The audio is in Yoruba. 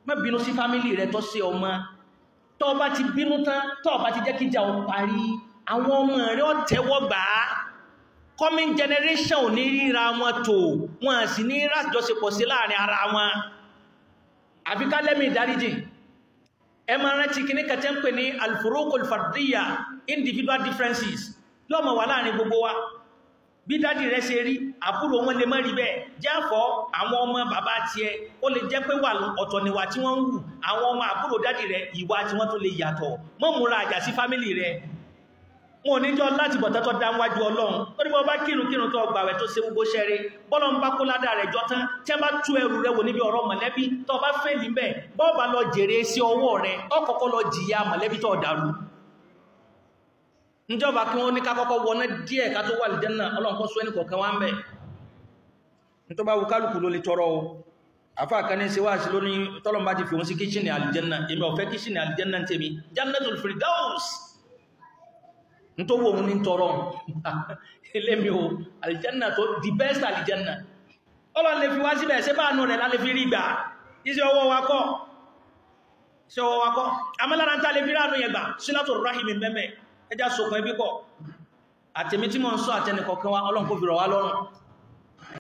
má bínú sí fámílì rẹ tó ṣe ọmọ tó bá ti bínú tán tó bá ti jẹ́ kíjà ó parí àwọn ọmọ rẹ ó tẹ́wọ́ gbà á coming generation ò ní ríra wọn tó wọn sì ní rájọṣepọ̀ sí láàrin ara wọn àfi ká lẹ́mí ìdáríjì ẹ máa rántí kí ní kẹtẹ́ ń pè ní alfurukul fardiyya individual differences lọ́mọ wà láàrin gbogbo wa bí dádì rẹ ṣe rí àbúrò wọn lè má rí bẹ́ẹ̀ jáfọ́ àwọn ọmọ bàbá tiẹ̀ ó lè jẹ́ pé wà ọ̀tọ̀ níwà tí wọ́n ń wù àwọn ọmọ àbúrò dádì rẹ ìwà tí wọ́n tó lè yàtọ̀ mọ́ múra àjà sí fámílì rẹ wọn ò ní jọ láti bọ̀ tẹ́tọ́ dá wájú ọlọ́run ó ní bọ́ bá kírun kírun tó gbà rẹ̀ tó ṣe gbogbo ṣẹ́rẹ́ bọ́lọ̀ ń bá kó ládà rẹ̀ jọ tán tí a bá tú ẹrù rẹ̀ wò níbi ọ̀rọ̀ mọ̀lẹ́bí tó bá fẹ́lì mẹ́ bọ́ọ̀bá lọ jèrè sí ọwọ́ rẹ̀ ọkọ̀kọ́ lọ jìyà mọ̀lẹ́bí tó dàrú níjọba kí wọ́n ní ká kọ́kọ́ wọná díẹ̀ ká tó wà lè jẹ́nà ọlọ́nkọ́ sọ ẹnìkọ̀ọ̀kan wá ń bẹ̀ ní tó bá wù kálùkù ló lè tọrọ o àfá kan ní síwá sí lóní tọ́lọ̀mbá ti fi òun sí kíṣìnì àlìjẹ́nà èmi ọ̀fẹ́ kíṣìnì àlìjẹ́nà ń tèmi jannatul firdaus ní tó wò òun ní tọrọ ilé mi o àlìjẹ́nà tó the best àlìjẹ́nà ọlọ́n lè fi wá síbẹ̀ ṣé bá nù rẹ̀ lálẹ́ fi rí gbà iṣẹ́ ọwọ́ wa kọ́ iṣẹ́ ọwọ́ wa kọ́ amẹ́lára ń tà lè fi ránú yẹn gbà sílátò rahimi mẹ́mẹ́ ẹjá sokùn ẹbí pọ̀ àtẹ̀mí tí mọ̀ ń sọ àtẹnìkọ̀ọ̀kan wa ọlọ́run kó fi rọ̀ wá lọ́rùn